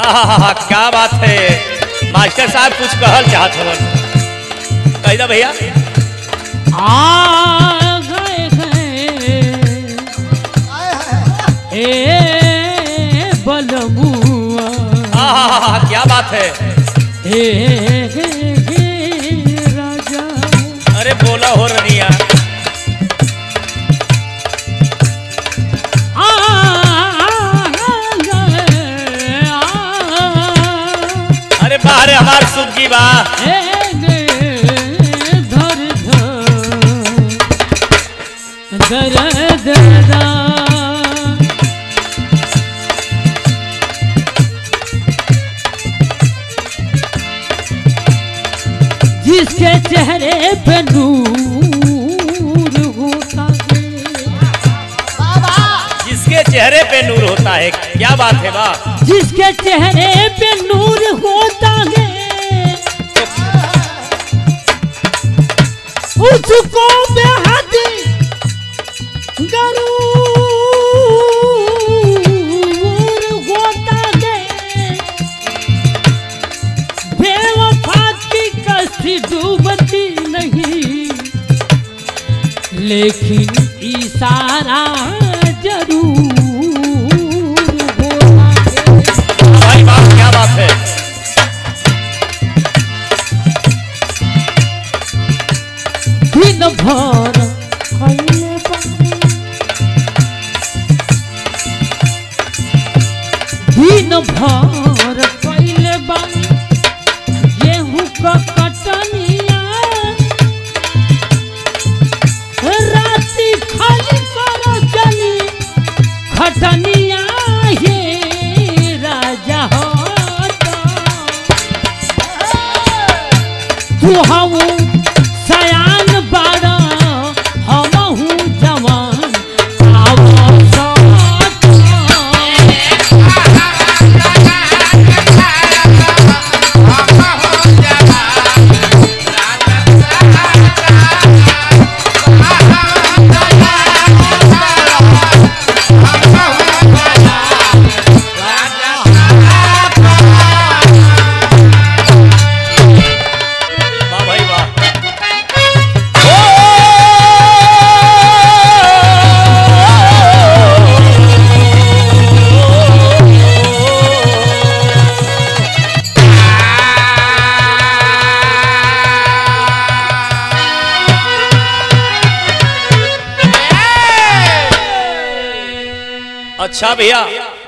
आहा क्या बात है मास्टर साहब कुछ कहल चाहत हवन कही दा भैया आ गए हैं ए बलमुआ आहा क्या बात है ए राजा अरे बोला हो रनिया आ गए आ अरे बाहर हमार सुबजी बा ए गे धर धर दर दर जिसके चेहरे पे नूर होता है जिसके चेहरे पे नूर होता है क्या बात है बा जिसके चेहरे पे नूर होता है उसको बेहद गरूर होता है बेवफा की कश्ती डूबती नहीं लेकिन इशारा जरूर होता है भाई बात क्या बात है दिन भर खैले बानी। दिन भर कैले बानी गेहूं क कटनिया राति खाली कर चली खटनिया हे राजा होता तू हम सयान बाड़ा हमहू जवान आवसत वाह भाई वाह अच्छा भैया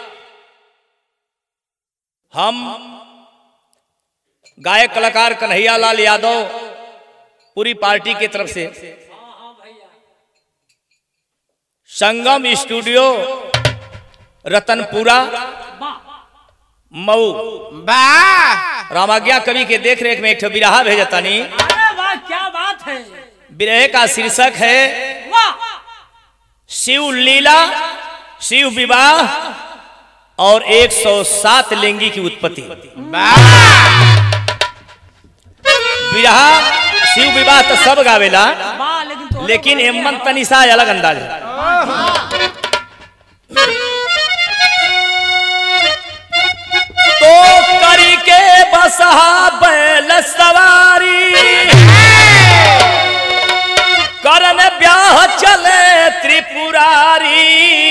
हम गायक कलाकार कन्हैया लाल यादव पूरी पार्टी की तरफ से संगम स्टूडियो रतनपुरा मऊ रामाज्ञा कवि के देख रेख में एक ठो बिरहा भेजतानी अरे वाह क्या बात है बिरहे का शीर्षक है वाह शिव लीला शिव विवाह और 107 लिंगी की उत्पत्ति विरहा शिव विवाह तो सब गावेला वाह लेकिन तो लेकिन हेमंत तनिषा अलग अंदाज है तो करी के बसहा बैल सवारी करन ब्याह चले त्रिपुरारी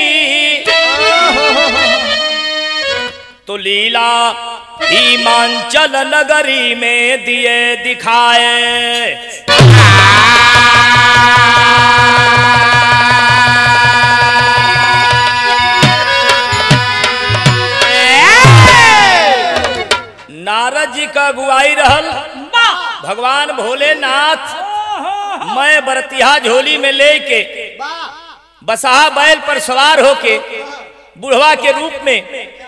तो लीला हिमांचल नगरी में दिए दिखाए नारद जी का अगुवाई रहल भगवान भोलेनाथ मैं बरतिहा झोली में लेके बसहा बैल पर सवार होके बुढ़वा के रूप में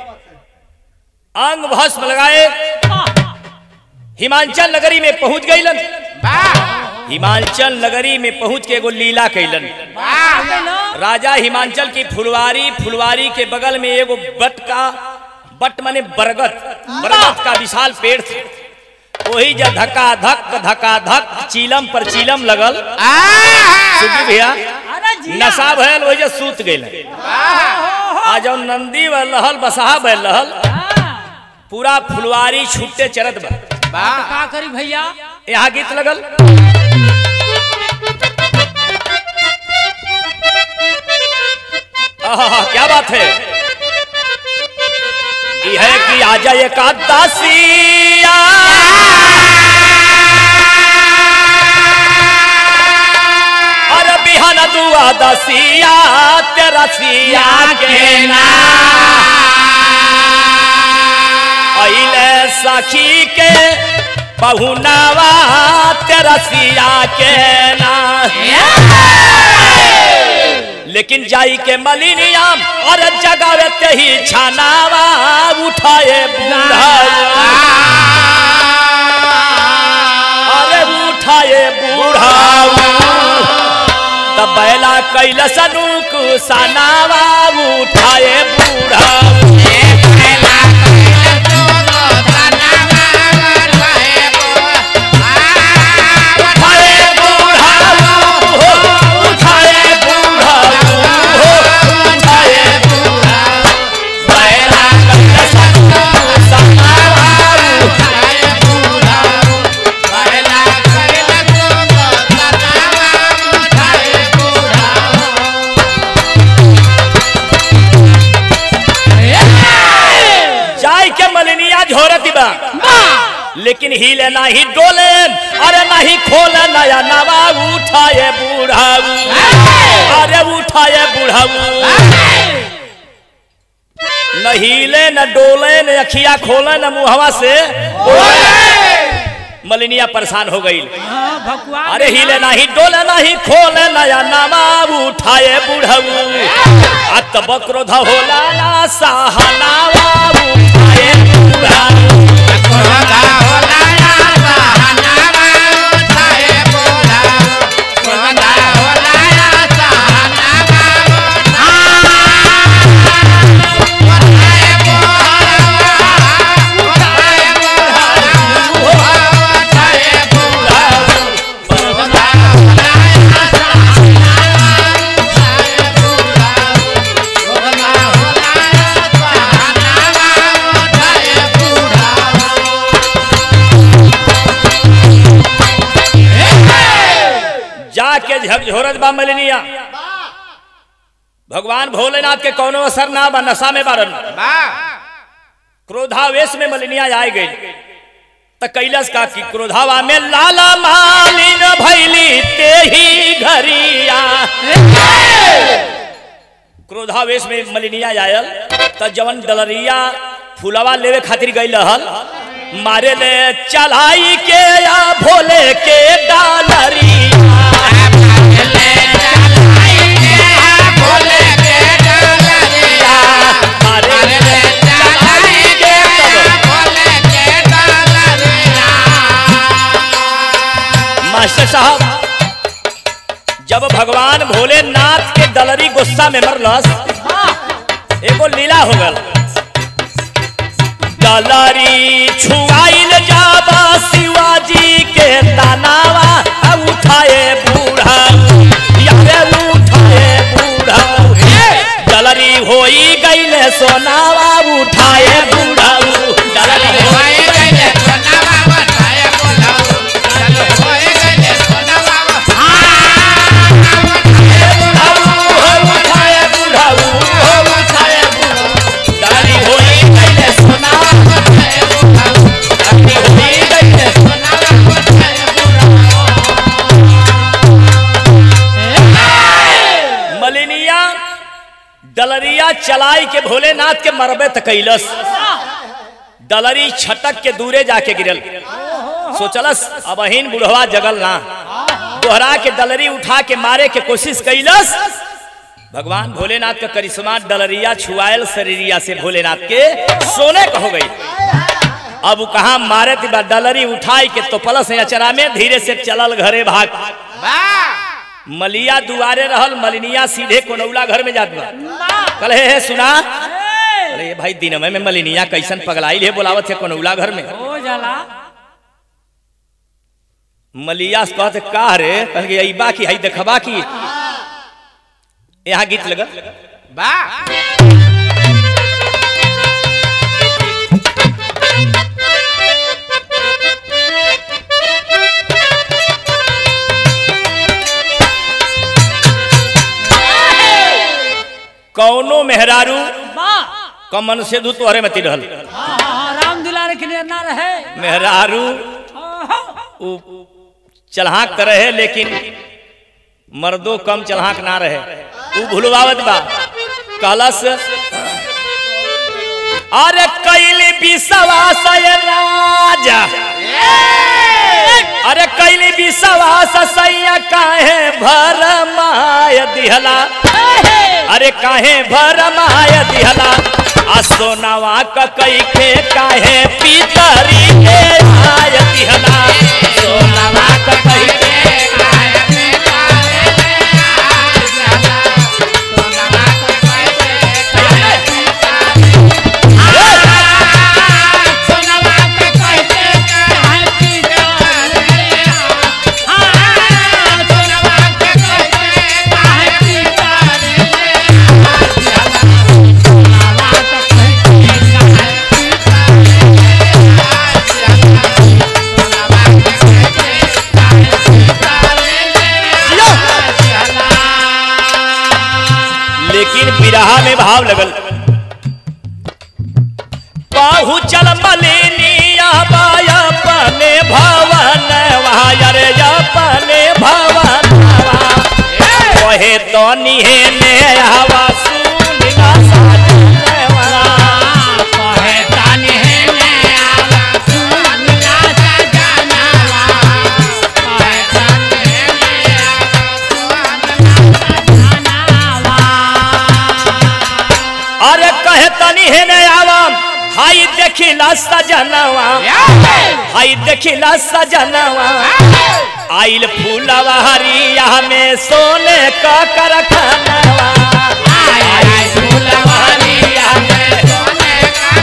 अंग भस्म लगाए हिमांचल नगरी में पहुंच गईलन हिमांचल नगरी में पहुंच के एगो लीला कैलन राजा हिमांचल की फुलवारी फुलवारी के बगल में एगो बट का बट माने बरगद बरगद का विशाल पेड़ था वही जब धक्का धक धक्का धक चीलम पर चीलम लगल सुखी भैया अरे जी नशा भयल वही जब सूत गए आ जब नंदी व लहल बसहा बैल रहल पूरा फुलवारी छुट्टे चरत बा तो का करी भैया यहाँ गीत लगल आहा, क्या बात है यह है कि आ जाए एकादशिया अरे बिहान दुआ दसिया तेरा सिया के ना अइले सखी के पहुनावा तेरा सिया के ना लेकिन जाई के मलिनियाम और जगावे ते ही छानावा उठाए बूढ़ा अरे उठाए बूढ़ा तब बैला कैल सनुक सनावा उठाए बूढ़ा उठाए बूढ़ा हो, उठाए बूढ़ा हो, उठाए बूढ़ा बैला कैल सनुक सनावा जाय के मलिनिया झोरती बा लेकिन हिले नाही डोले अरे नहीं खोले नया नवा उठाए बूढ़ाऊ अरे उठाए बूढ़ाऊ न हिले न डोले न अखिया खोले न मुहवा से मलिनिया परेशान हो गई हाँ भगवान अरे हिले नहीं डोले नहीं खोले नया नवा उठाए बूढ़ाऊ अत बक्रोध होला ना सहनावा उठाए बूढ़ाऊ जाके झकझोरत बा मलिनिया भगवान भोलेनाथ के कौनो असर ना बा नशा में बारन क्रोधावेश में मलिनिया आए गई त कैलस का की क्रोधावा में लाला मालिन भैली ते ही घरिया क्रोधावेश में मलिनिया आयल त जवन डलरिया फुलवा लेवे खातिर गई रहल मारे ले चलाई के या भोले के डालरिया मारे ले चलाई के तब मास्टर साहब जब भगवान भोलेनाथ के दलरी गुस्सा में मरलस एगो लीला हो गल दलरी छुआइल जाबा शिवाजी के तनावा आ उठाए बूढ़ा यारे उठाए बूढ़ा दलरी होई गईले सोनावा उठाए बूढ़ा दलरी होई उठाए बूढ़ा उठाए बूढ़ा दलरी होई गईले सोनावा दलरी होई गईले मलिनिया डलरिया चलाई के भोलेनाथ के मरबे तकैलस डलरी छटक के दूरे जाके गिरल सोचलस अब अहिन बुढ़वा जगल ना दोहरा के डलरी उठा के मारे के कोशिश कैलस भगवान भोलेनाथ का करिश्मा डलरिया छुआयल शरीरिया से भोलेनाथ के सोने का हो गई अब कहा मारे थी बा डलरी उठाई के तो पलस अचरा में धीरे से चलल घरे भाग मलिया दुआरे रहल मलिनिया सीधे कोनौला घर में जात बा कल हे, हे सुना अरे ये भाई दिनमे में मलिनिया कैसन पगलाई है बोलावत है कोनौला घर में हो जाला मलिया से कहते का रे कहल के अइबा की हई देखबा की यहाँ गीत लगा मेहरारू वाह कमन से दू तोहरे मती रहल हाँ हाँ हाँ राम दुलारे के लिए ना रहे मेहरारू आहा, उ चढ़ाक त रहे लेकिन मर्दो कम चढ़ाक ना रहे उ भुलवावत बा कहलस अरे कैली विश्वास ये राजा अरे कैली विश्वास सैया काहे भर माय दिहला अरे काहे भर माय दिहला आ सोनावा क कई के काहे पीतरी के आय दिहला सोनावा क कई के लेकिन बिरहा में भाव लगल पहुँचल मलिनिया बाया अपने भवन रे अपने भवन कहे तो निहेने आवा सुनिला साजनवा अरे कहे तनी हेने आवाम हाई देखिला सजनवा हाई देखिला सजनवा आइल फूलवा हरिया में सोने का करखनवा आइल फूलवा हरिया में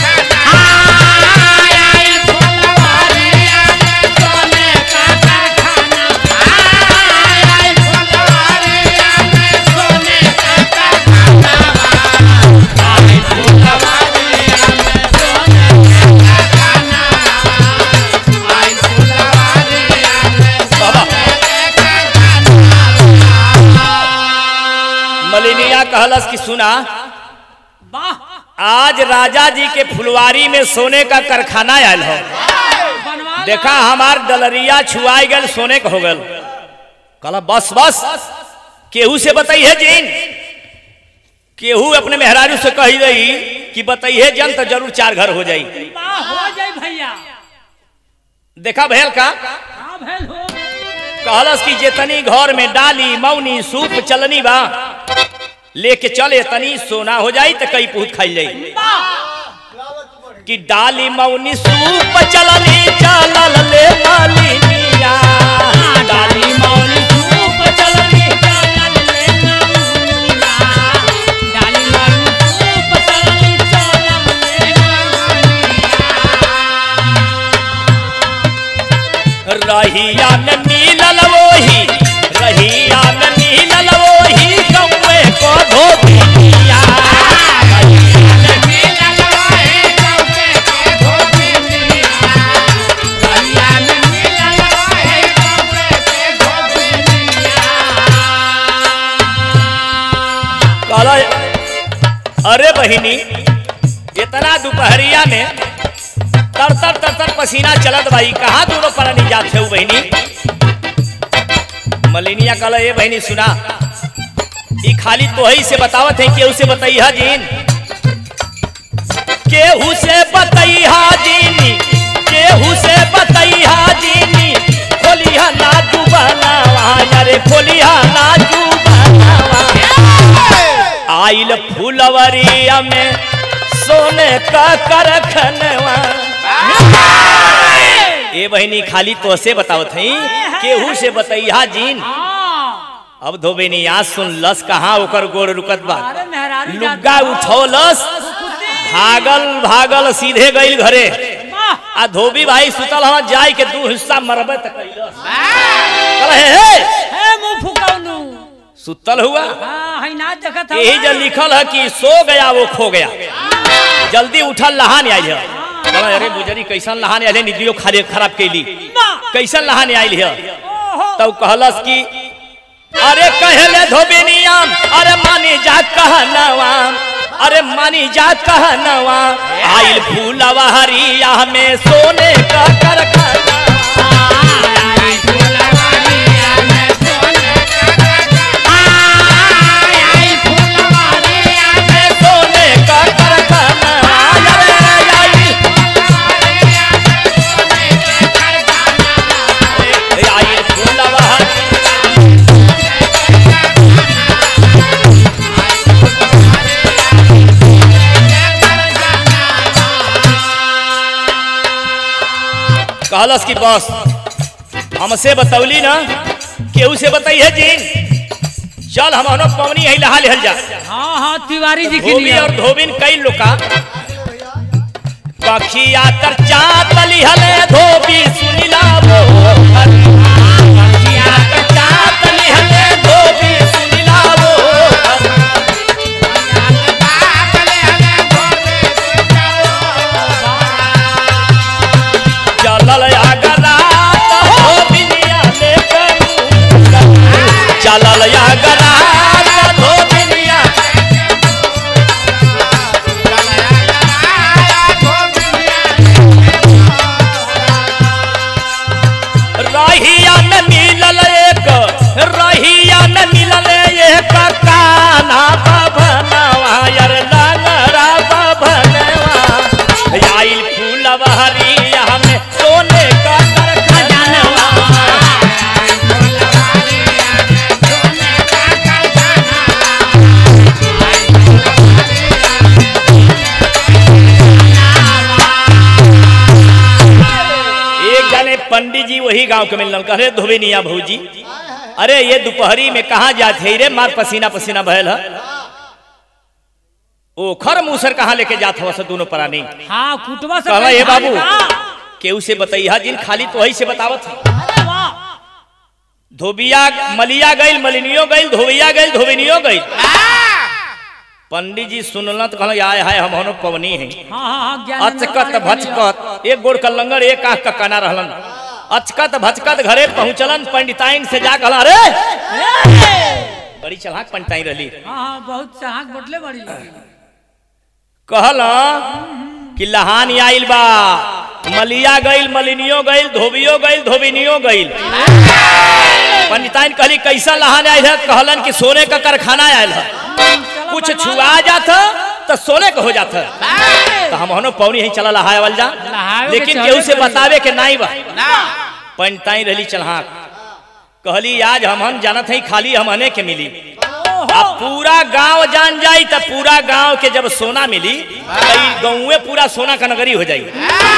बाबा मलिनिया कहलस कि सुना वाह आज राजा जी के फुलवारी में सोने का कारखाना आयल हो बनवा देखा हमार डलरिया छुआई गल सोने का हो गल कहला बस बस केहू से बताइए जीन केहू अपने मेहरारू से कही रही कि बताइए जन तो जरूर चार घर हो जाई वाह हो जाए भैया देखा भैल का हाँ भैल हो कहलस कि जे तनी घर में डाली मौनी सूप चलनी बा लेके चले तनी सोना हो जाई तो कई पूत खाई जाई वाह कि डाली मौनी सूप चलनी चलल ले मालिनिया डाली मौनी सूप चलनी चलल ले नमुना, डाली मारू सूप चलली चलल ले रहिया में मिलल वही रहिया में मिलल वही कौए को धोबिया कहला अरे बहिनी इतना दोपहरिया में तर तर तर तर पसीना चलत भाई कहाँ दूरो पर नहीं जात है बहिनी मलिनिया कहला ये बहिनी सुना ई खाली तो ही से बतावत है केहू से बताइहा जीन केहू से बताइहा जीनी केहू से बताइहा जीनी खोलिहा ना जुबानावा अरे खोलिहा ना जुबानावा आइल फूलवरिया में सोने का करखनवा ए बहिनी खाली तो से बतावत हई केहू से बताइहा जीन हाँ अब धोबे नी आज सुन लस कहाँ ओकर गोड़ रुकत बा अरे मेहरारू लुग्गा उठौलस भागल भागल सीधे गईल घरे वाह आ धोबी भाई सुतल हवा जाय के दू हिस्सा मरबे त कैलस कहला, हे हे हे मुंह फुकौनु सुतल हुआ हाँ है ना देखत यही जो लिखल है कि सो गया वो खो गया जल्दी उठल लहान आयल है कहला, अरे बुजरी कैसन लहान आयल है निदियो खाली खराब कैली कैसन लहान आयल है ओहो तब कहलस कि अरे कहले धोबिनिया अरे मानी जा कहनवा अरे मानी जा कहनवा आइल फूलवा हरिया में सोने का कारखाना में सोने का कारखाना अरे आइल आइल फूलवा हरिया कहलस की बस हमसे बतौली ना केहू से बताई है जीन चल हम हनो पवनी है लहा लेहल जा हाँ हाँ तिवारी जी की धोबी नियम। और धोबिन कई लोका पखिया कर चात लिहले धोबी सुनिला वो पखिया कर चात लिहले धोबी सुनिला वो चलल आगरात हो बिनिया लेकर चलल आगरात हो बिनिया रहिया में मिलल एक रहिया में मिलल एक काना बभनवा यार लंगरा बभनवा आइल फूलवा हरिया में सोने का कारखानवा एक जाने पंडित जी वही गांव के मिलल कहे धोबिनिया भौजी अरे ये दोपहरी में कहाँ जाते रे मार पसीना पसीना बहल है ओखर मूसर कहाँ लेके जात हवस दोनों प्राणी हाँ कुटवा से कहला ये पैसा बाबू निकाल। केहू से बताइया जिन खाली तो वही से बतावत है अरे वाह धोबिया मलिया गईल मलिनियो गईल धोबिया गईल धोबिनियो गईल पंडित जी सुनल तो कहल आय हाय हम हनो पवनी है हाँ हाँ हाँ ज्ञान अचकत भचकत एक गोड़ का लंगर एक आंख का काना रहलन अचकत भचकत घरे पहुंचलन पंडिताइन से जा कहला अरे बड़ी चलाक पंडिताइन रहली हाँ हाँ बहुत चाहक बटले बड़ी कहल कि लहान आइल बा मलिया गईल मलिनियो गईल धोबियो गईल धोबिनियो गईल पंडिताइन कहली कैसा लहान आयल है कहलन कि सोने का कारखाना आयल है चलो कुछ बनवा छुआ जात तो सोने का हो जात तो हम हनो पौनी ही चला लहाय वाल जा लहावे के लेकिन चले केहू से पड़ी। बतावे के नाई बा पंडिताइन रहली चलहाक कहली आज हम हम जानत हई खाली हम हने के मिली आ पूरा गांव जान जाई त पूरा गांव के जब सोना मिली कई गाँवे पूरा सोना का नगरी हो जाई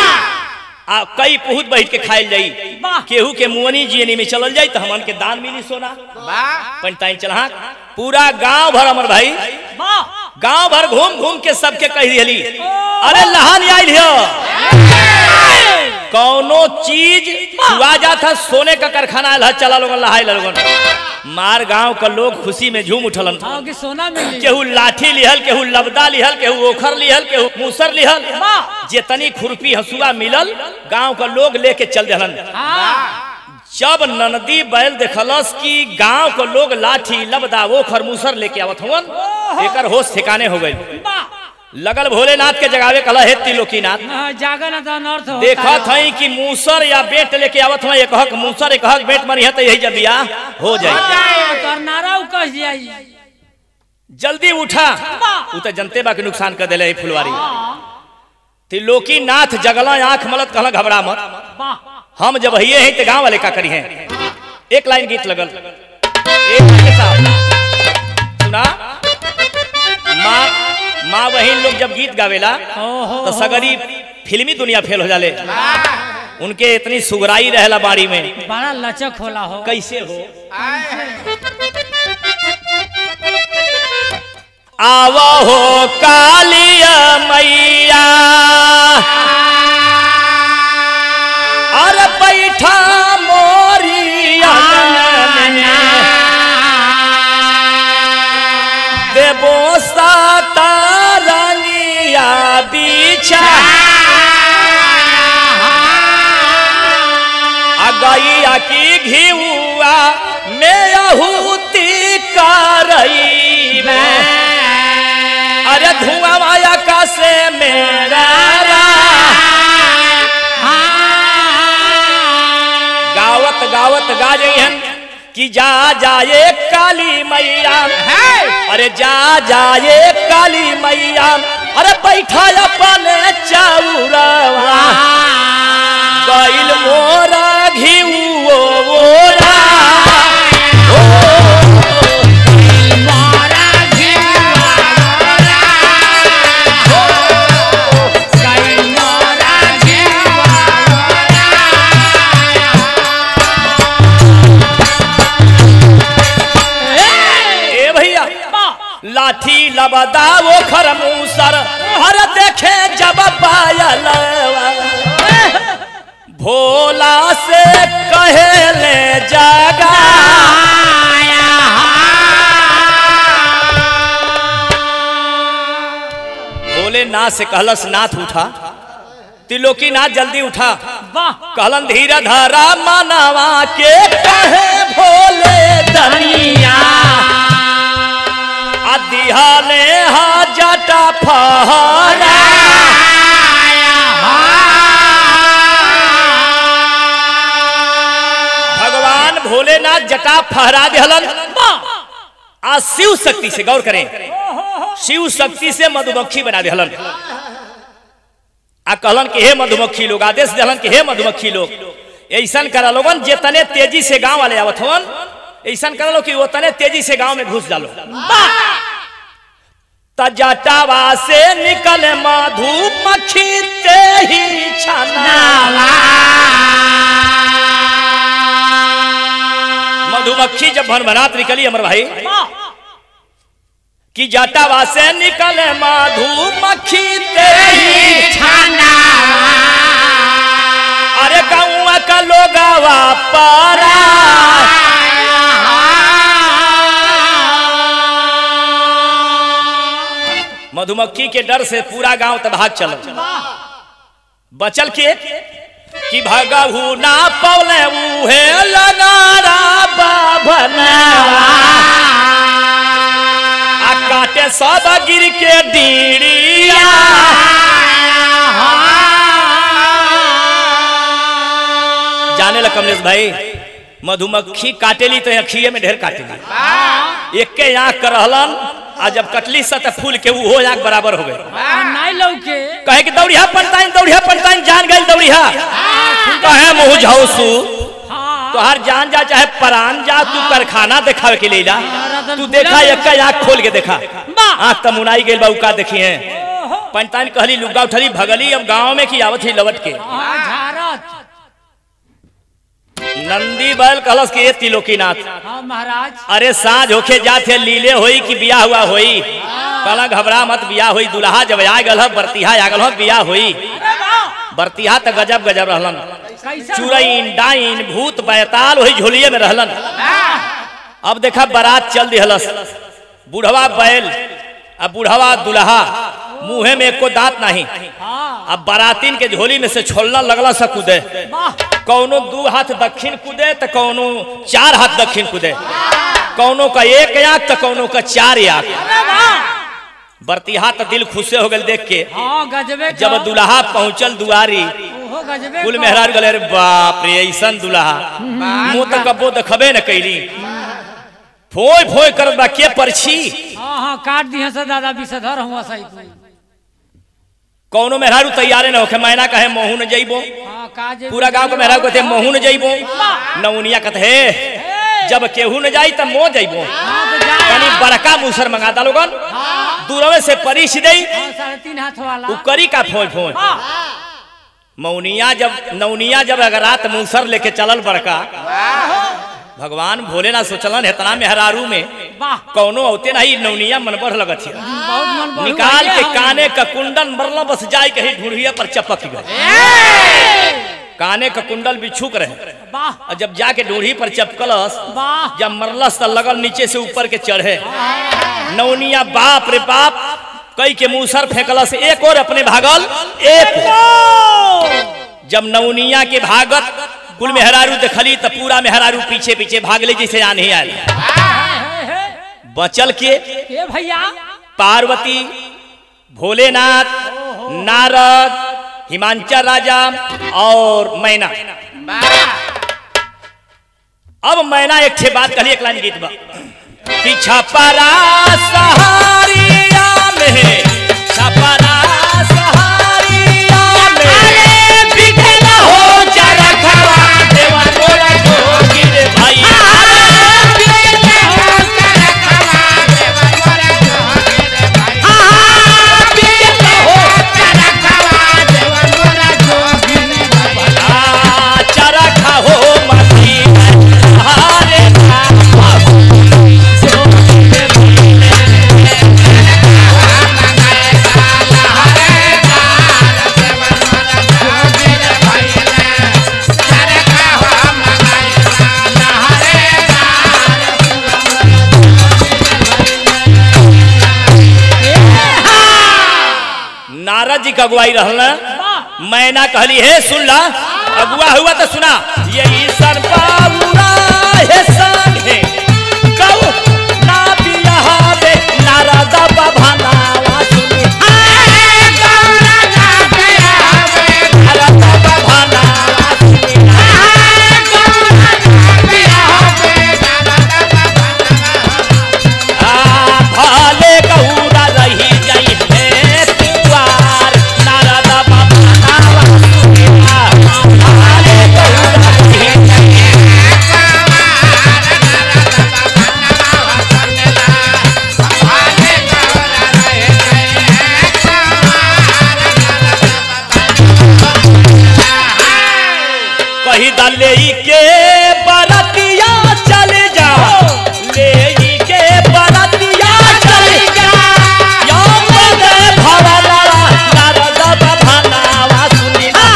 आ कई पुहुत बैठ के खाइल जाई वाह। केहू के मुअनी जियनी में चलल जाई तो हमन के दान मिली सोना पंडिताइन चलहा पूरा गांव भर अमर भाई वाह गांव भर घूम घूम के सबके कह दिहली अरे लहान आइल हो कौनो चीज छुआ जात है सोने का कारखाना आयल है चला लोगन लहाई लोगन मार गांव का लोग खुशी में झूम उठलन हाँ कि सोना मिली केहू लाठी लिहल केहू लबदा लिहल केहू ओखर लिहल केहू मूसर लिहल वाह। जेतनी खुरपी हसुआ मिलल गांव का लोग लेके चल दहलन हाँ जब ननदी बैल देखलस कि गांव के लोग लाठी लबदा ओखर मूसर लेके आवत हवन एकर होश ठिकाने हो गई वाह लगल भोलेनाथ के जगावे कहला हे त्रिलोकीनाथ हाँ, जागा ना तो अनर्थ होता देखत है। हई कि मूसर या बेट लेके आवत हई एक हक मूसर एक हक बेट मरी है तो यही जब बियाह हो जाए हाँ, तो नारा उकस जाई जल्दी उठा उ तो जनते बा के नुकसान कर देले है फुलवारी त्रिलोकी नाथ जगला आंख मलत कहला घबरा मत वाह हम जब हिये हैं तो गांव वाले का करी हैं एक लाइन गीत लगल एक लाइन के साथ सुना माँ माँ बहन लोग जब गीत गावेला ओहो तो सगरी फिल्मी दुनिया फेल हो जाले उनके इतनी सुगराई रहेला बाड़ी में बड़ा लचक होला हो कैसे हो आव हो कालिया मैया अरे बैठा मोरिया देवो साता रंगिया बिछा आ गैया की घिउआ में अहूत करई अरे धुआं माया का से मेरा गावत गावत गा जइहन कि जा जाए काली मैया अरे जा जाए काली मैया अरे बैठा अपन चौरवा गइल मोरा घिउ ओरा ए भैया लाठी लबदा वो खर मूसर अरे देखे जब पायलवा भोला से कहेले जगा भोलेनाथ से कहलस नाथ उठा तिलोकी नाथ जल्दी उठा कहलन धीरा धारा मानवा के कहे भोले दनिया दिहाले हा जटा फहरा भगवान भोलेनाथ जटा फहरा दिहलन आ शिव शक्ति से गौर करें शिव शक्ति से मधुमक्खी बना दिहलन आ कहलन कि हे मधुमक्खी लोग आदेश दिहलन कि हे मधुमक्खी लोग ऐसा करा लोगन जितने तेजी से गांव वाले आवत हवन ऐसा करा लो कि उतने तेजी से गांव में घुस डालो तजटावा से निकल मधुमक्खी ते ही छनावा मधुमक्खी जब भनभनात निकली अमर भाई कि जटावा से निकले मधुमक्खी तेरी अरे गौआ का लोगावा पारा मधुमक्खी के डर से पूरा गांव तबाह चल बचल के कि भगहू ना पौले उहे लगारा बाभनवा आ काटे सब गिर के डीड़िया जाने लग कमलेश भाई मधुमक्खी काटेली तो अखिए में ढेर काटेली एक के आँख कर रहलन आ जब कटली सा तो फूल के वो आँख बराबर हो गए नहीं लौके कहे कि दौड़िया पंताइन दौड़िया पंताइन जान गई दौड़िया कहे मुँह झाउसू हाँ तो हर जान जा चाहे परान जा तू कारखाना दिखावे के लिए तू देखा एक आँख खोल के देखा आँख तो मुनाई गई बाबू का देखी है पंताइन कहली लुगा उठली भगली अब गांव में की आवत ही लवट के हाँ, झारत नंदी बैल कलश के ये तिलोकीनाथ हाँ महाराज अरे साँझ होके जाते लीले होई कि बिया हुआ होई कहला घबरा मत बिया होई दुल्हा जब आ गल बरतिहा आ गल बिया होई बरतिहा तो गजब गजब रहलन कैसे चुरैन डाइन भूत बैताल वही झोलिए में रहलन अब देखा बारात चल दिहलस बुढ़वा बैल आ बुढ़वा दुल्हा मुंहे में एको दांत नहीं हाँ अब बारातीन के झोली में से छोलना लगला सा कूदे वाह कौनो दू हाथ दक्षिण कूदे तो कौनो चार हाथ दक्षिण कूदे कौनो का एक आंख तो कौनो का चार आंख अरे वाह बरतिहा तो दिल खुशे हो गए देख के हाँ गजबे जब दुल्हा पहुंचल दुआरी ओहो गजबे कुल को। मेहरार गले अरे बाप रे ऐसन दुल्हा मुंह तो कबो देखबे न कैली फोय फोय करत बा के परछी हाँ हाँ काट दिए से दादा विषधर हुआ सही तू कौनो मेहरारू तैयारे न होखे मैना कहे महू न जइबो हाँ काजे पूरा गांव के मेहरारू कहते महू न जइबो नौनिया कहते हे जब केहू न जाई तब मो जइबो हाँ तो जा कनी बड़का मूसर मंगा दा लोगन दूरवे से परिश दई हाँ साढ़े तीन हाथ वाला उ करी का फोय फोय हाँ मौनिया जब नौनिया जब अगर रात मूसर लेके चलल बड़का भगवान भोलेनाथ सोचलन इतना मेहरारू में वाह कौनो औते नहीं नौनिया मन बढ़ लगत है बहुत मन बढ़ू निकाल भैया के हम। काने का कुंडल मरला बस जाए कहीं ढूंढिया पर चपक गए काने का कुंडल बिछुक रहे वाह और जब जाके ढूंढी पर चपकलस वाह जब मरलस तो लगल नीचे से ऊपर के चढ़े नौनिया बाप रे बाप कई के मूसर फेंकलस एक और अपने भागल एक जब नौनिया के भागत कुल मेहरारू देखली तो पूरा मेहरारू पीछे पीछे भागले जैसे आ नहीं आयल बचल के ए भैया पार्वती भोलेनाथ नारद हिमांचल राजा और मैना अब मैना एक छे बात कही एक लाइन गीत बा कि छपरा सहारिया में छपरा सहारिया में बिठला हो चरखवा देवा मोरा जोगिर भाई आ, चरखा हो मती हारे नारद जी का अगुवाई रहल न मैना कहली हे सुन ला अगुआ हुआ तो सुना ये ईश्वर बाबूरा हे संगे कहू ना बियाहे नारद बभानावा सुनी नारद बभानावा सुनी आ भाले कहूरा रही जाई हे तुआर नारद बभानावा सुनी भाले कहूरा रही जाई कही द ले के बरतिया चल जा ले के बरतिया चल जा या मने भवना नारद बभनावा सुनी ना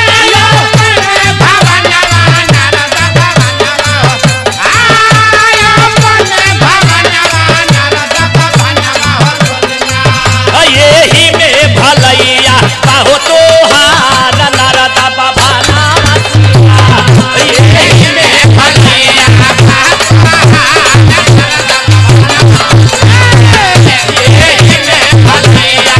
ये ही में भलैया कहो तो हार नारद बभनावा सुनी ना ये ही में भलैया ये ही में भलैया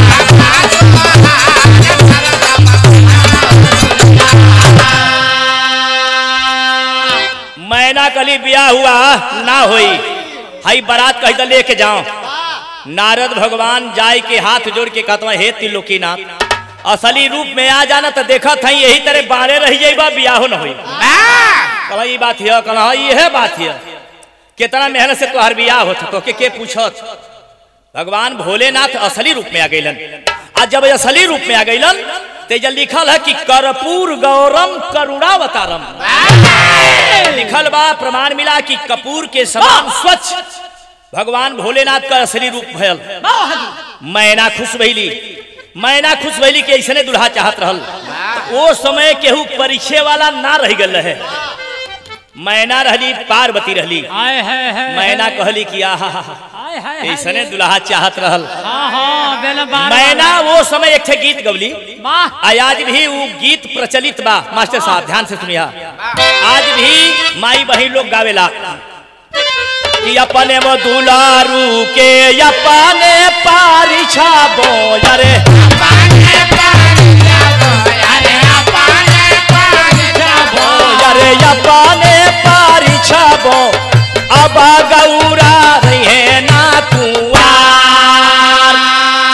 मैना कली बिया हुआ ना होई हई बारात कही तो लेके जाओ नारद भगवान जाय के हाथ जोड़ के कहता हे त्रिलोकीनाथ असली रूप में आ जाना तो देखा था यही तरह बारे रह जाइबा बियाहो न होई कहा ई बात है कहा ये बात है कितना मेहनत से तोहर बियाह होत तो के के पूछत भगवान भोलेनाथ असली रूप में आ गइलन आज जब असली रूप में आ गइलन ते जल लिखल है कि कर्पूर गौरम करुणावतारम लिखल बा प्रमाण मिला कि कपूर के समान स्वच्छ भगवान भोलेनाथ का असली रूप भयल मैना खुश भइली मैना खुश भइली कि ऐसने दुल्हा चाहत रहल ओ समय केहू परिचय वाला ना रह गल रहे मैना रहली पार्वती रहली आय है है मैना कहली कि आहा हा, हा, आय है है ऐसने दुल्हा चाहत रहल हाँ हाँ बेल बार मैना वो समय एक ठे गीत गवली वाह आ आज भी वो गीत प्रचलित बा मास्टर साहब ध्यान से सुनिया आज भी माई बहन लोग गावेला कि अपने वो दुलारू के अपने पारिछा बो अरे अरे अपने पारिछा बो अब गौरा रहे ना कुआर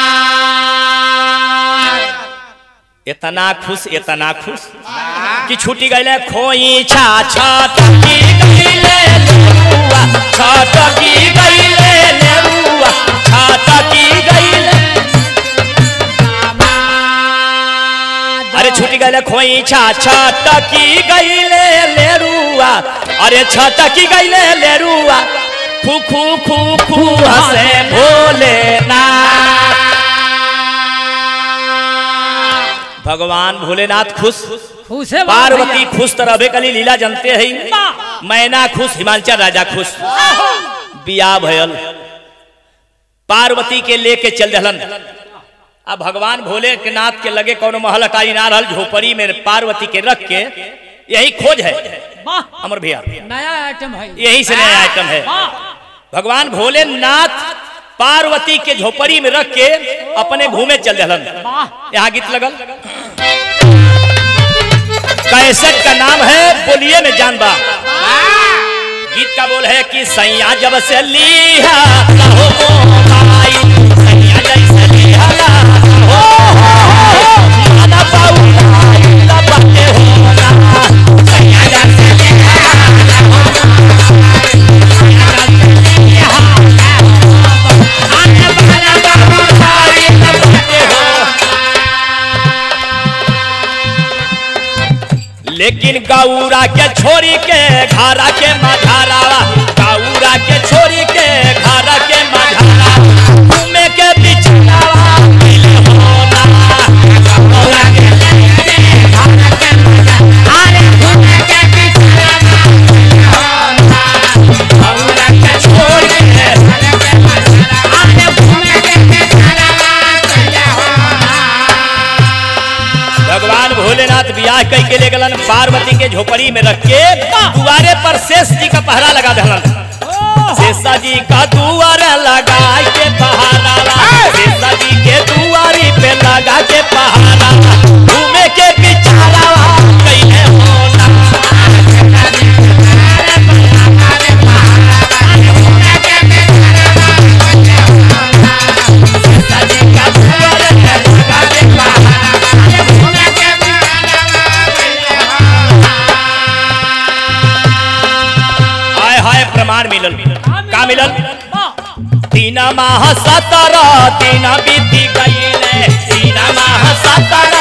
इतना खुश इतना खुश कि छूटी गईले खोई छा छटकी गईले नेरुआ छटकी गईले नेरुआ छटकी गईले अरे छूटी गईले खोई छा छटकी गईले नेरुआ अरे छटकी गईले नेरुआ खू खू खू खू हसे भोलेनाथ भगवान भोलेनाथ खुश खुश है पार्वती खुश तो रहे कली लीला जनते है मैना खुश हिमांचल राजा खुश बिया भयल पार्वती के लेके चल दहलन अब भगवान भोले के नाथ के लगे कोनो महल अटारी ना रहल झोपड़ी में पार्वती के रख के यही खोज है वाह अमर भैया नया आइटम है यही से नया आइटम है वाह भगवान भोलेनाथ पार्वती के झोपड़ी में रख के अपने घूमे चल दहलन यहाँ गीत लगल कैसेट का नाम है बोलिए में जान बा गीत का बोल है कि सैया जब से लिया लहो मोबाइल, सैया जैसे लिया लहो, माना बाउलाई, लपटे होना, सैया जैसे लिया लहो, सैया जैसे लिया लहो, आने वाला बाउलाई, लपटे होना। लेकिन गौरा के छोरी के घारा के मझारावा गौरा के छोरी के घारा के मझारा घूमे के बिछड़ावा मिले होना गौरा के घारा के मझारा अरे घूमे के बिछड़ावा मिले होना गौरा के छोरी के घारा के मझारा अरे घूमे के बिछड़ावा मिले होना भगवान भोलेनाथ बियाह कई के ले गलन पार्वती के झोपड़ी में रख के दुआरे पर शेष जी का पहरा लगा दहलन शेषा जी का दुआर लगा के पहाड़ा शेषा जी के दुआरी पे लगा के पहाड़ा घूमे के बिचारा कैले होना शेषा जी का दुआर लगा के पहाड़ा घूमे के हाय हाय प्रमाण मिलल का मिलल तीन माह सतर तीन बीती गईले तीन माह सतर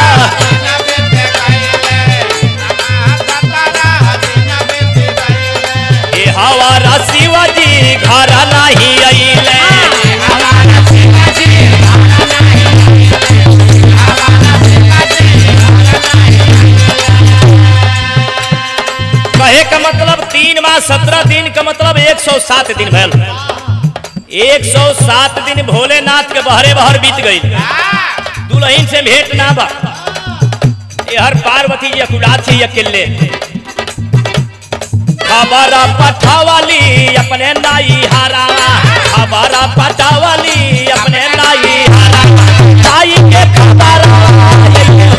ए हवारा शिवाजी घर नहीं अइले कहे का मतलब तीन माह सत्रह दिन का मतलब एक सौ सात दिन भैल एक सौ सात दिन भोलेनाथ के बहरे बहर बीत गई दुल्हन से भेंट ना बा ये हर पार्वती जी अकुलात थी अकेले खबर पठावाली अपने नाई हारा खबर पठावाली अपने नाई हारा नाई के खबर ये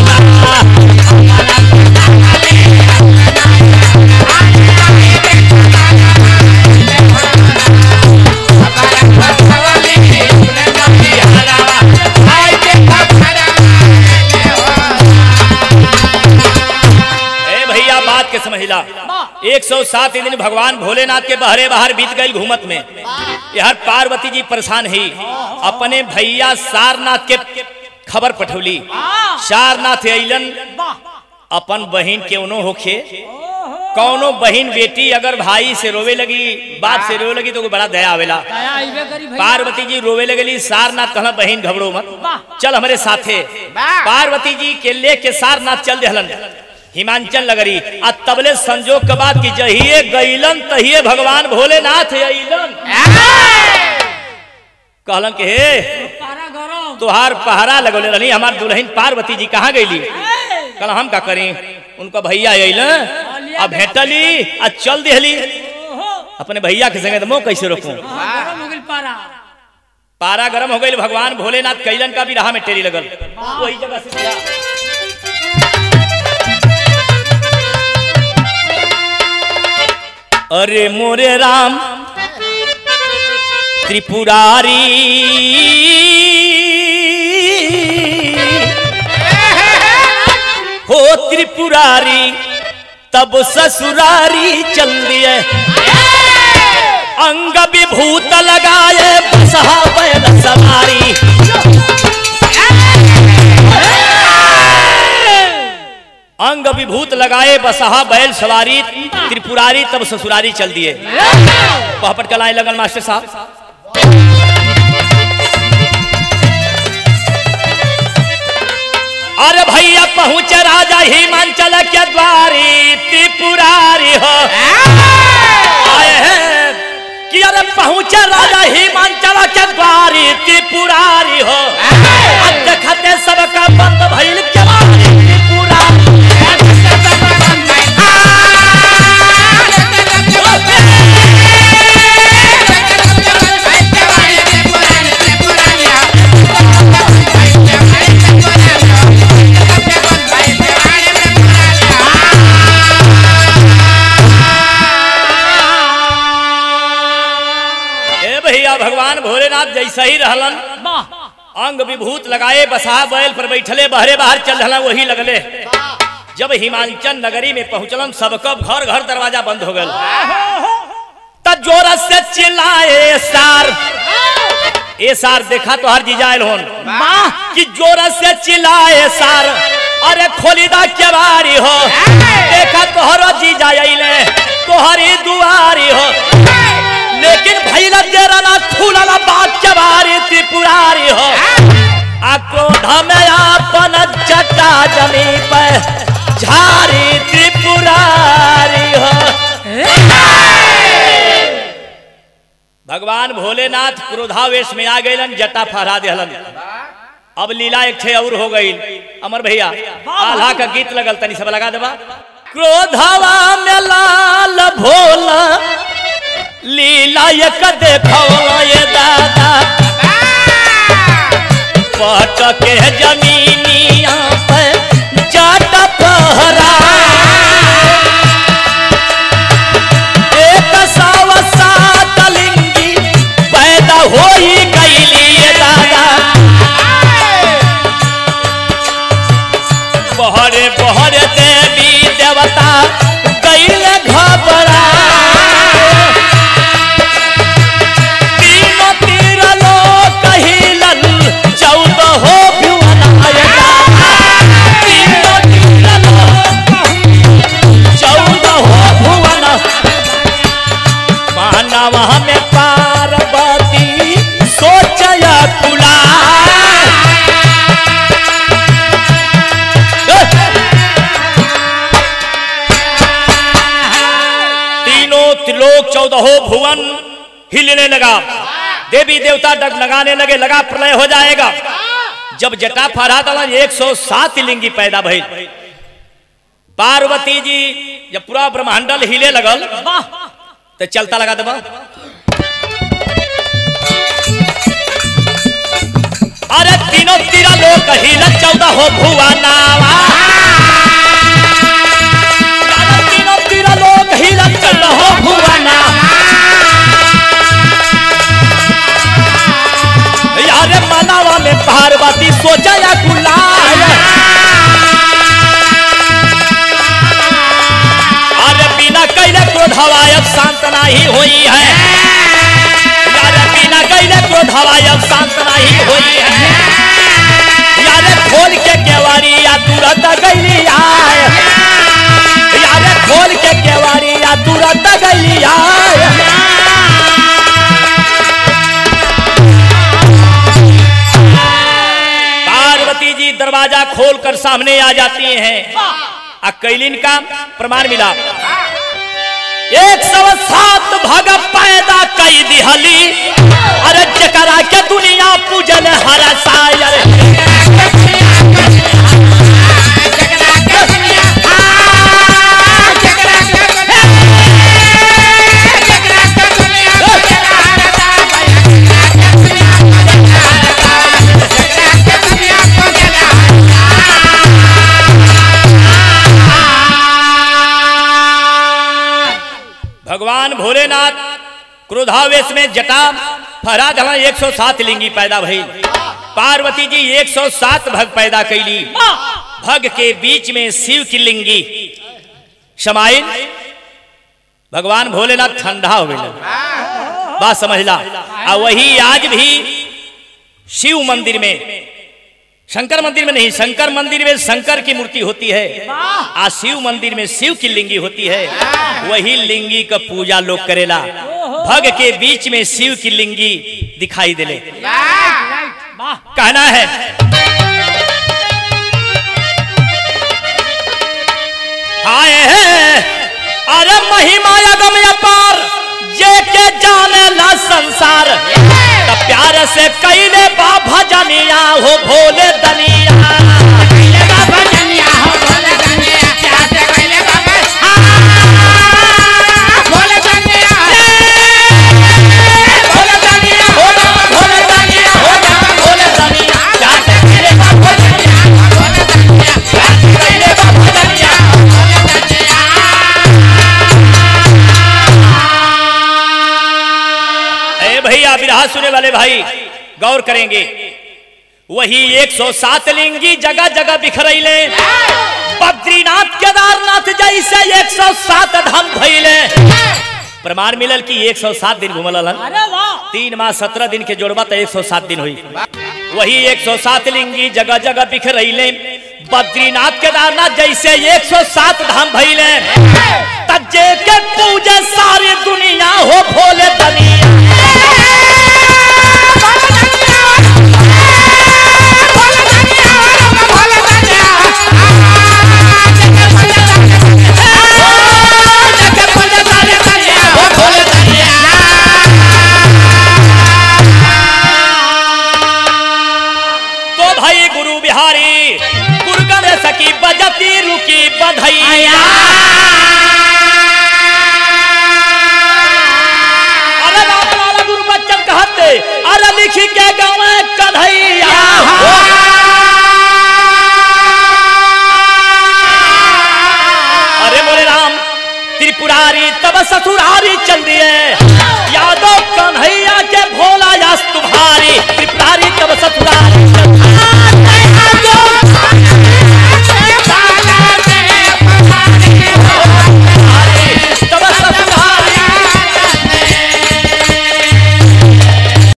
होना ए भैया बात के समझला एक सौ सात दिन भगवान भोलेनाथ के बहरे बाहर बीत गई घूमत में यार पार्वती जी परेशान ही अपने भैया सारनाथ के खबर पठौली सारनाथ अइलन अपन बहन के उनो होखे कौनो बहन बेटी अगर भाई से रोवे लगी बाप से रोवे लगी तो कोई बड़ा दया आवेला पार्वती जी रोवे लगली सारनाथ कहला बहन घबरो मत चल हमारे साथे पार्वती जी के ले के सारनाथ चल देहलन हिमांचल नगरी आ तबले संजोग के बाद की जहिए गईलन तहिए भगवान भोलेनाथ अइलन कहलन के हे तुहार पहरा लगौले रही हमार दुल्हन पार्वती जी कहाँ गईली कल हम का करी उनका भैया अइल आ भेटली आ चल दिहली अपने भैया के संगे मोह कैसे रोकूं पारा गरम हो गई भगवान भोलेनाथ कैलन का भी राह में टेरी लगल वही जगह से दिया। अरे मोरे राम त्रिपुरारी हो त्रिपुरारी तब ससुरारी चल दिए अंग विभूत लगाए बसहा बैल सवारी अंग विभूत लगाए बसहा बैल सवारी त्रिपुरारी तब ससुरारी चल दिए पहपट कलाए लगन मास्टर साहब अरे भैया पहुंच राजा हिमांचल के द्वारी त्रिपुरारी हो आए हैं कि अरे पहुंच राजा हिमांचल के द्वारी त्रिपुरारी हो अब देखते सबका बंद भइल केवारी त्रिपुरारी भगवान भोलेनाथ जैसा ही रहलन वाह अंग विभूत लगाए बसा बैल पर बैठले बहरे बाहर चल रहला वही लगले जब हिमांचल नगरी में पहुंचलन सबका घर घर दरवाजा बंद हो गल त जोर से चिल्लाए सार ए सार देखा तो हर जीजाइल होन वाह कि जोर से चिल्लाए सार अरे खोलीदा केवारी हो देखा तोहरो जीजा अइले तोहरी दुआरी हो लेकिन भैला तेरा ना खुलला बात केवारी त्रिपुरारी हो आ क्रोध में आपन जटा जमी पे झारी त्रिपुरारी हो भगवान भोलेनाथ क्रोधावेश में आ गए जटा फहरा देहलन अब लीला एक ठे और हो गई अमर भैया आल्हा का गीत लगल तनी सब लगा देबा क्रोधवा में लाल भोला लीला एक देखो ये दादा पट के जमीनिया पे जट पहरा एक सौ सात लिंगी पैदा होई गईली ये दादा बहरे बहरे देवी देवता गईल घबरा तीनों तीर लोक हिलल चौदह हो भुवन आयता तीनों तीर लोक चौदह हो भुवन मानव में पार्वती सोचया कुला तीनों त्रिलोक चौदहो भुवन हिलने लगा देवी देवता डगमगाने लगे लगा प्रलय हो जाएगा जब जटा फहरा दला एक सौ सात लिंगी पैदा भइल पार्वती जी जब पूरा ब्रह्मांडल हिले लगल वाह तो चलता लगा देबा अरे तीनों तीरा लोग हिल चौदह हो भुआ नावा अरे तीनों तीरा लोग हिल चौदह हो भुआ नावा यारे मनावा में पार्वती सोचा या गुलाल अरे बिना कैले क्रोध हवायब शांत नहीं हुई है यारे बिना कैले क्रोध हवायब शांत नहीं हुई है यारे खोल के केवाड़ी या तुरंत गैली आय यारे खोल के केवाड़ी या तुरंत गैली आय पार्वती जी दरवाजा खोलकर सामने आ जाती हैं आ कैलिन का प्रमाण मिला एक सौ सात भग पैदा कई दिहली अरे जकरा के दुनिया पूजन हर सायर भगवान भोलेनाथ क्रोधावेश में जटा फहरा धला एक सौ सात लिंगी पैदा भई पार्वती जी एक सौ सात भग पैदा कैली भग के बीच में शिव की लिंगी समाइन भगवान भोलेनाथ ठंडा हो गए बात समझला आ वही आज भी शिव मंदिर में शंकर मंदिर में नहीं शंकर मंदिर में शंकर की मूर्ति होती है आ शिव मंदिर में शिव की लिंगी होती है वही लिंगी का पूजा लोग करेला भग के बीच में शिव की लिंगी दिखाई देले वाह कहना है हाय है अरे महिमा अगम अपार जे के जाने ला संसार त प्यार से कैले बा भजनिया हो भोले दनिया भोले दनिया हो जा, भोले दनिया हो जा, भोले दनिया प्यार से कैले बा भजनिया प्यार से कैले बा भजनिया ए भैया बिरहा कहा सुने वाले भाई गौर करेंगे वही 107 लिंगी जगह जगह बिखरैले बद्रीनाथ केदारनाथ जैसे 107 धाम भइले प्रमाण मिलल कि 107 दिन घुमल हलन अरे वाह तीन माह सत्रह दिन के जोड़बा तो 107 दिन हुई वही 107 लिंगी जगह जगह बिखरैले बद्रीनाथ केदारनाथ जैसे 107 धाम भइले तज्जे के पूजे सारी दुनिया हो भोले दुनिया तो भाई गुरु बिहारी गुरु गणेश की बजती रुकी बधैया अरे राम लाला गुरु बच्चन कहते अरे लिखी के गाँव कन्हैया अरे बोले राम त्रिपुरारी तब ससुरारी चंद्री